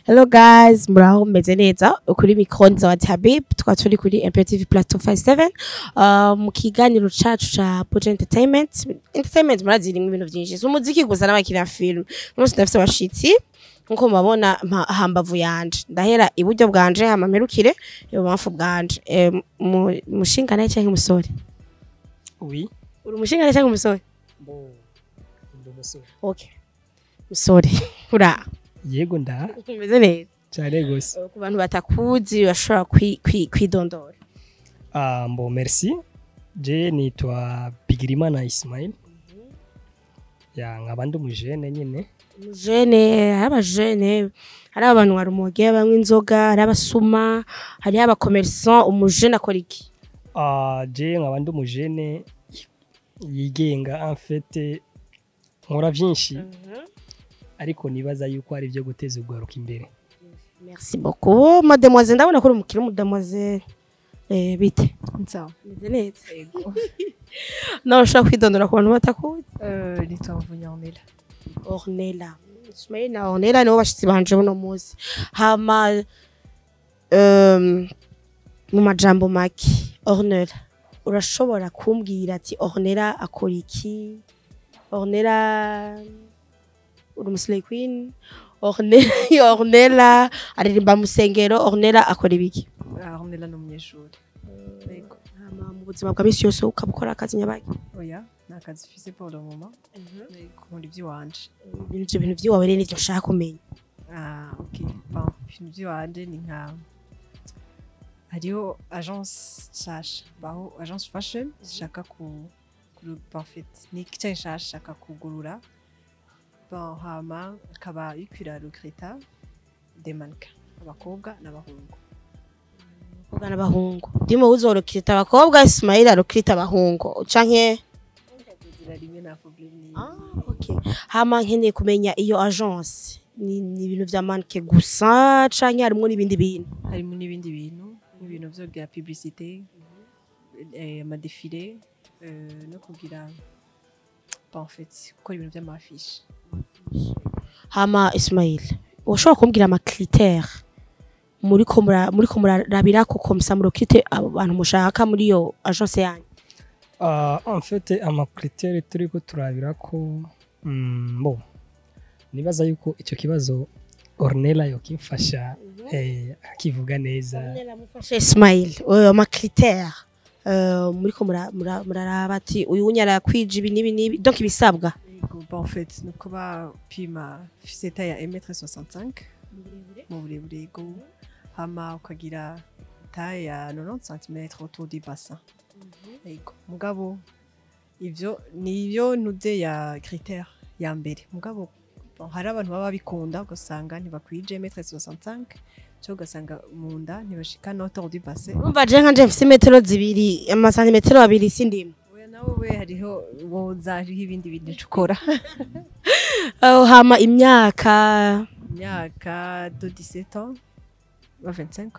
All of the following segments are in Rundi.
Hello guys, muraho meze neza kuri mikron za Tabib tukaba turi kuri MPTV Plateau 57 uh, mu kiganiro cacu ca Budget Entertainment Entertainment murazi rimwe ibintu vyinshi si umuziki gusa n'abakina film umunsi ndafise abashitsi nkuko mubabona mpa- hambavu yanje ndahera iburyo bwanje hama mperukire ibubamfu bwanje Eh, mu- mushingana canke umusore Oui. uri umushingana canke umusore Bo. Ndi umusore. okay musore ura Yego nda umeze neza cyane gose. ku bantu batakuzi bashobora kwi- kwi- kwidondora Ah, mbo merci. Je nitwa Bigirimana Ismail. Ya nkaba ndi umujene nyine. umujene hari abajene hari abantu bari umuge banywa inzoga hari abasuma hariho abakomersan umujene akora iki Ah, je nkaba ndi umujene yigenga en fait nkora byinshi ariko nibaza yuko ari byo guteza urwaruka imbere. merci beaucoup mademoiselle ndabona ko uri umukire mademoiselle eh, bite Sawa. meze neza Yego. nawe ushobora kwidondora ku bantu batakuzi Euh, nitwa Mvunyanela. ornella ismail na ornella nibo bashitsi banje buno munsi hama um, mu majambo make ornella urashobora kumbwira ati ornella akora iki ornella uri umuslay queen ornella ornella aririmba mu sengero ornella akora ibiki Ah, Ornella ni umunyeshuri. Yego. hama mu buzima bwa misi yose ukaba ukora akazi nyabaki Oya, ni akazi mfise pour le moment. Yego, nkora ivy'iwanje. ibyo bintu by'iwawe rero nivyo nshaka kumenya Ah, ok. Bon, ibintu vy'iwanje ni nka hariho agence nshasha baho agence fashion shaka ku ku parfait ni igice nshasha shaka kugurura bon hama akaba yikwira recruta des mannequins abakobwa n'abahungu abakobwa n'abahungu ndimo uzorokita abakobwa ismail arokita abahungu canke zira rimwe nta problème ni okay. hama nkeneye kumenya iyo agence ni, ni ibintu vya manke gusa canke harimwo n'ibindi bintu harimo n'ibindi bintu nk'ibintu byo bya publicité eh, amadefile eh, no kugira bon, en fait gukora ibintu by'amafishi hama ismail ushobora kumbwira amakritere muriko mura- muriko murarabirako komsa murokite abo bantu mushaka muri iyo agence yanyu Ah, en fait amakriteri turiko turabira ko mm, bo nibaza yuko icyo kibazo Ornella yokimfasha eh, akivuga neza mufashe ismail uh, amakritere uh, muriko mura- mura- muraraba ati uyu wunyara kwija ibi n'ibi n'ibi donc ibisabwa Yego, bon, en fait ni ukuba pima fise taille ya 1m65 mu burebure yego hama ukagira taille ya 90 cm autour du bassin yego mugabo ivyo niyo ntuze ya critère ya mbere mugabo bon, hari abantu baba bikunda ugasanga ntibakwije 1m65 cyo ugasanga mu nda ntibashika no autour du bassin urumva je nka je mfise metero zibiri amasantimetero abiri sindimo oya nawe we hariho woza hariho ibindi bintu uca ukora uh, hama imyaka imyaka de 17 ans ba 25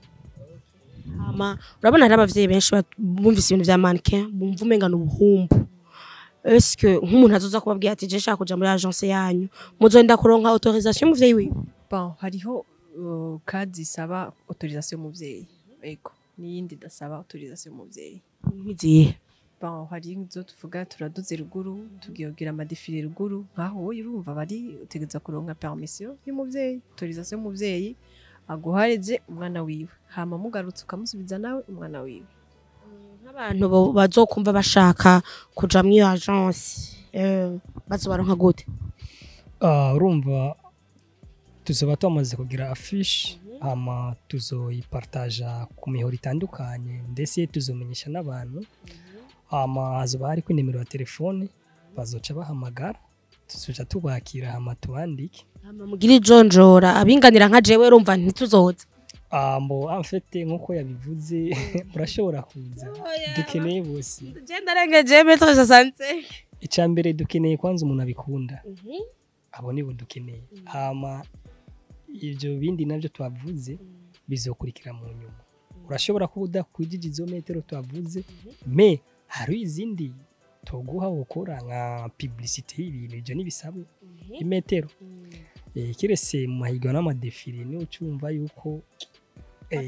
hama urabona hari abavyeyi benshi bat- bumvise ibintu vya mannequin bumva umenga ni ubuhumbu eske nk'umuntu azoza kubabwira ati je nshaka kuja muri agence yanyu muzoenda kuronka autorisation y'umuvyeyi wiwe bon hariho uh, kadi isaba autorisation y'umuvyeyi yego n'iyindi idasaba autorisation y'umuvyeyi nkizihe bon hari izo tuvuga turaduze ruguru tugiye kugira amadefile ruguru nkaho wowe urumva bari utegereza kuronka permission y'umuvyeyi autorisation y'umuvyeyi aguhareje umwana wiwe hama mugarutse ukamusubiza nawe umwana wiwe nk'abantu bo- bazokumva bashaka kuja muri iyo agence eh, bazobaronka gute Ah, urumva tuzoba twamaze kugira afishe hama tuzoyipartaja ku mihoro itandukanye ndetse tuzomenyesha n'abantu hama hazoba hariko inimero ya telefone bazoca bahamagara tuzoca tubakira hama tubandike hama mugire ijonjora abinganira nka jewe urumva ntituzoza Ah, mbo amfete nk'uko yabivuze urashobora kuza dukeneye bose je ndarengeje metero soixante icya mbere dukeneye kwanza umuntu abikunda abo nibo dukeneye hama ibyo bindi nabyo twavuze bizokurikira mu nyuma urashobora kuba udakwijije izo metero twavuze me hari izindi toguha gukora nka publicité y'ibintu ibyo ntibisabwe imetero eh, kirese mu mahiganwa n'amadefile niho ucumva yuko eh,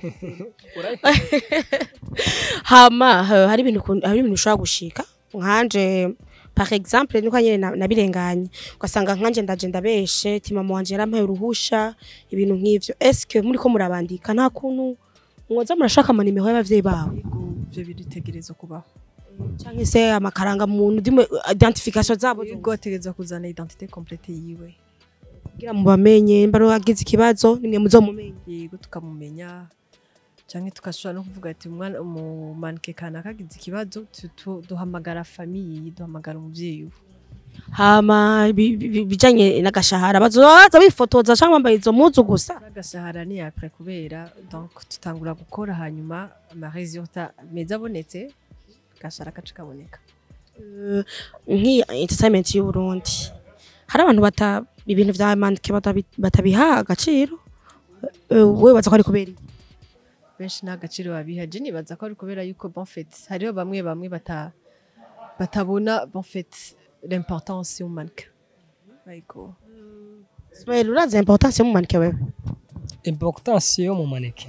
hama eh, hari ibintu ukun- hari ibintu ushobora gushika nkanje par exemple niko nyene na- nabirenganye ugasanga nkanje ndaje ndabeshe ti mama wanje yarampaye uruhusha ibintu nk'ivyo eske muri ko murabandika nta kuntu mwoza murashaka amanimero y'abavyeyi babo Yego, ivyo biritegerezwa kubaho canke se amakaranga muntu ndimo identification zabo yego ategerezwa kuzana identité complete yiwe kugira mubamenye mbaro agize ikibazo nimwe muzomumenye yego tukamumenya canke tugashobora no kuvuga ati umwana umumanike kanaka agize ikibazo tu- tu- duhamagara famiye duhamagara umuvyeyi we hama bi- bi- bijanye n'agashahara bazoza bifotoza canke bambaye izo muzu gusa agashahara ni apre kubera donc tutangura gukora hanyuma amaresultat meza abonetse agashahara kaca kaboneka Eh, nk'iyi entertainment y'u Burundi hari abantu bata ibintu vya manike batabi- batabiha agaciro Eh, wewe baza ko ari kubera iki? benshi nta gaciro babiha je nibaza ko ari kubera yuko bon fait hariho bamwe bamwe bata batabona bon fait l'importance y'umanike ariko Ismael urazi importance yo mu manike wewe importance yo mu maneke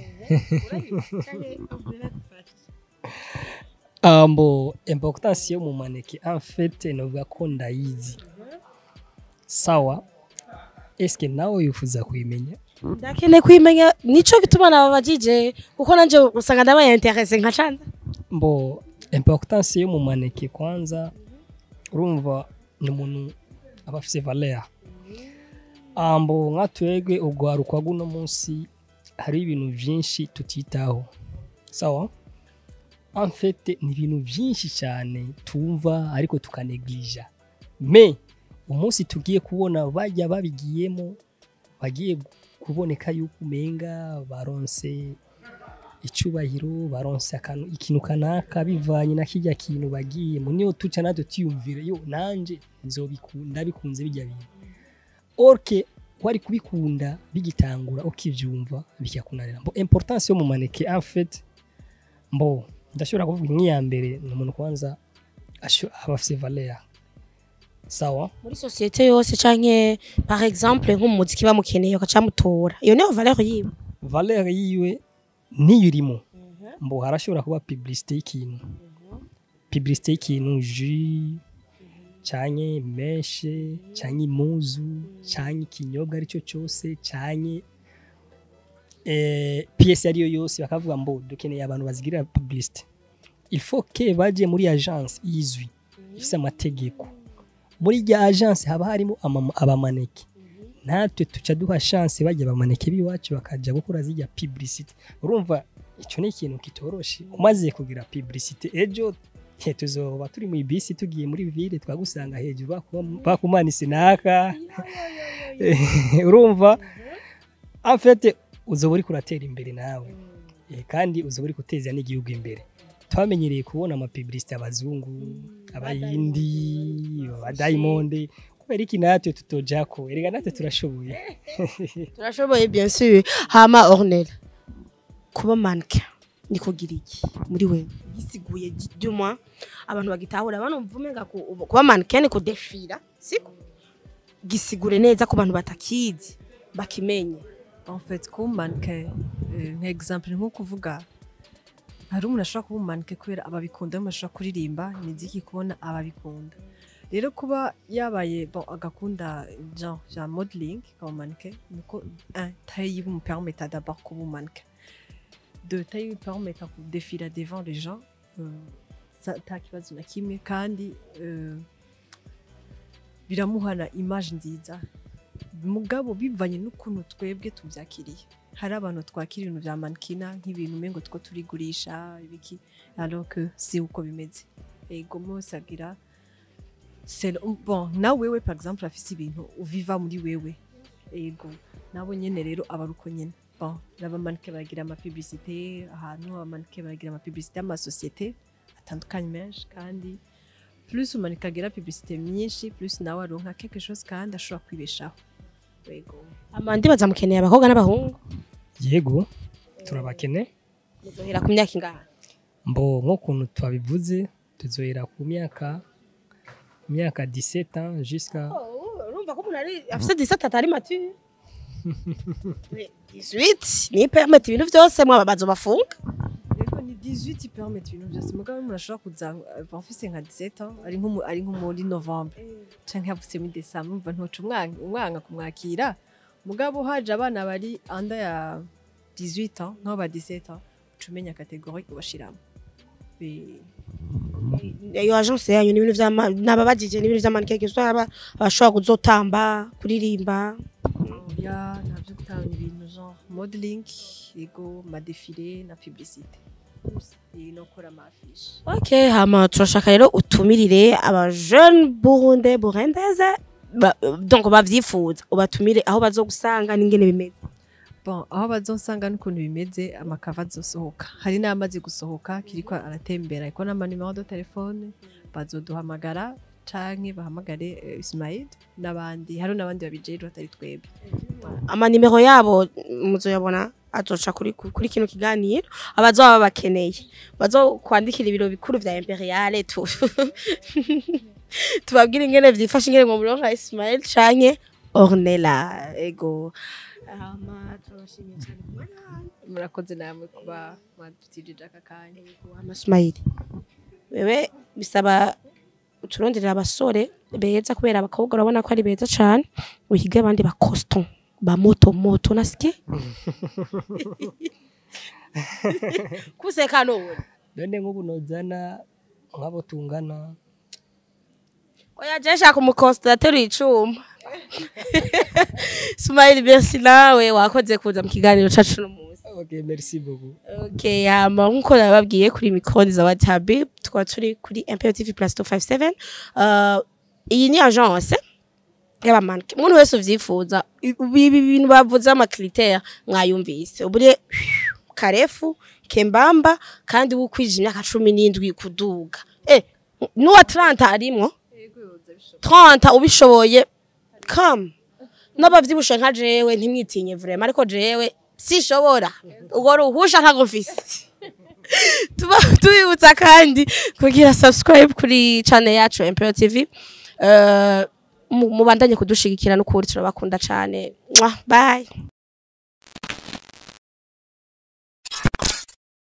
ambo importance yo mu maneke en fait novuga ko ndayizi sawa eske nawe wifuza kuyimenya ndakeneye kwimenya nico gituma nababajije kuko nanje usanga ndabaye interesse nka canza mbo importance yo mu maneke kwanza urumva ni umuntu aba afise valeur ambo nka twebwe urwaruka guno munsi hari ibintu vyinshi tutitaho sawa en fait ni ibintu vyinshi cyane tumva ariko tukanegija me umunsi tugiye kubona bajya babigiyemo bagiye kuboneka yuko umenga baronse icubahiro baronse akantu ikintu kanaka bivanye na kirya kintu bagiyemo niyo tuca natwe tuyumvire yo nanje nzobikunda bikunze bijya bintu orke wari kubikunda bigitangura ukivyumva bikakunanira mbo importance yo mu maneke en fait mbo ndashobora kuvuga nk'iya mbere ni umuntu kwanza asho- aba afise valeur sawa muri societe yose canke par exemple nk'umuziki bamukeneye bakacamutora iyo niyo valeur yiwe valeur yiwe niyo irimo mbo harashobora kuba publicité y'ikintu publicité y'ikintu jus canke meshe canke imuzu canke ikinyobwa aricyo cyose canke eh, pièce ariyo yose bakavuga mbo dukeneye abantu bazigirira publicité il faut que baje muri agence izwi ifise amategeko muri rya agence haba harimo ama- abamaneke natwe tuca duha chance bajya bamaneke biwacu bakaja gukora zijya publicité urumva icyo ni ikintu kitoroshe umaze kugira publicité ejo he, tuzoba turi mu bisi tugiye muri ville twagusanga hejuru bakuba- bakumanise naka urumva en fait uzoba uri kuratera imbere nawe Eh, kandi uzoba uri guteza n'igihugu imbere twamenyereye kubona amapublicité abazungu abayindi abadayimondi kubera iki natwe tutojako erega natwe turashoboye turashoboye bien sûr hama ornel kuba manike ni kugira iki muri wewe gisiguye duma abantu bagitahura banumva umenga ku- kuba manike ni kudefira siko gisigure neza ku bantu batakizi bakimenye en fait kuba umanike nka exemple nko kuvuga hari umuntu ashobora kuba umanike kubera ababikunda umuntu ashobora kuririmba imiziki kubona ababikunda rero kuba yabaye bon, agakunda genre ya modeling akaba umanike ni uko un taille yiwe umupermeta d'abord kuba umanike de taille yiwe umupermeta kudefira devant les gens euh, sa- nta kibazo na kimwe kandi euh, biramuhana image nziza mugabo bivanye n'ukuntu twebwe tubyakiriye hari abantu twakira ibintu bya manikina nk'ibintu umengo two turigurisha ibiki alors que si uko bimeze ego mose agira c'est- bon nawe wewe par exemple afise ibintu uviva muri wewe ego nabo nyene rero aba ari uko nyene bon n'abamanike baragira amapublicité ahantu abamanike baragira amapublicité y'amasosiyete atandukanye menshi kandi plus umanika agira publicité myinshi plus nawe aronka quelque chose kandi ashobora kwibeshaho ego amandi bazamukeneye abakobwa n'abahungu yego turabakene muzohera ku myaka ingahe mbo nk'ukuntu twabivuze tuzohera ku myaka myaka 17 ans jusqu'à urumva ko umuntu ari afite disate atari mature 18 ni permit ibintu byose mwaba bazobafunga Yego ni 18 permet ibintu byose mugabo umuntu ashobora kuza aba afise nka 17 ans ari nko mu- ari nko muri novembre canke yavutse muri décembre umva ntoca umwana umwana kumwakira mugabo haje abana bari anda ya 18 ans nk'abo ba 17 ans uca umenya kategori ubashiramo Be- iyo agence yanyu ni ibintu vy'ama nababajije ni ibintu vy'amanike gusa aba abashobora kuzotamba kuririmba ya ntabyo gutanga ibintu genre modeling yego madefile na publicité iyi no gukora amafishi ok hama turashaka rero utumirire aba jeune burunde burundeze ba- donc bavyifuza ubatumire aho bazogusanga n'ingene bimeze bon aho bazonsanga n'ukuntu bimeze amakava azosohoka hari n'amaze gusohoka kiriko aratembera ariko n'amanimero de telefone bazoduhamagara canke bahamagare eh, Ismail n'abandi hari n'abandi babijejwe atari twebwe amanimero yabo muzoyabona azoca kuri kuri kino kiganiro abazoba bakeneye bazokwandikira ibiro bikuru vya imperiale tu tubabwire ingene vyifashe ingene mu murongo wa Ismail canke Ornella ego hama turabashimiye cyane ku mwanya wanyu. murakoze namwe kuba mwadutijije aka kanya amasmayili wewe bisaba uturonderera abasore beza kubera abakobwa urabona ko ari beza cyane uhige abandi ba coston ba moto moto nasike kuseka none none nk'ubu nozana nk'abo tungana oya je shaka umukosta ateruye icuma Smile merci nawe wakoze kuza mu kiganiro cacu no munsi ok merci beaucoup Okay, hama nkuko nababwiye kuri mikoro za Watabi tukaba turi kuri Imperial TV Plus 257 uh, iyi ni agence y'abamanke umuntu wese uvyifuza ibi ibi bintu bavuze amakritère mwayumvise ubure karefu kembamba kandi wukwije imyaka cumi n'indwi kuduga eh n'uwa 30 arimwo 30 ubishoboye come n'abavyibushe nka jewe ntimwitinye vraiment ariko jewe sishobora ubwo ruhusha ntago mfise tuba tubibutsa kandi kugira subscribe kuri channel yacu Imperial TV uh, mubandanye kudushigikira n'ukuri turabakunda cane Mwah, bye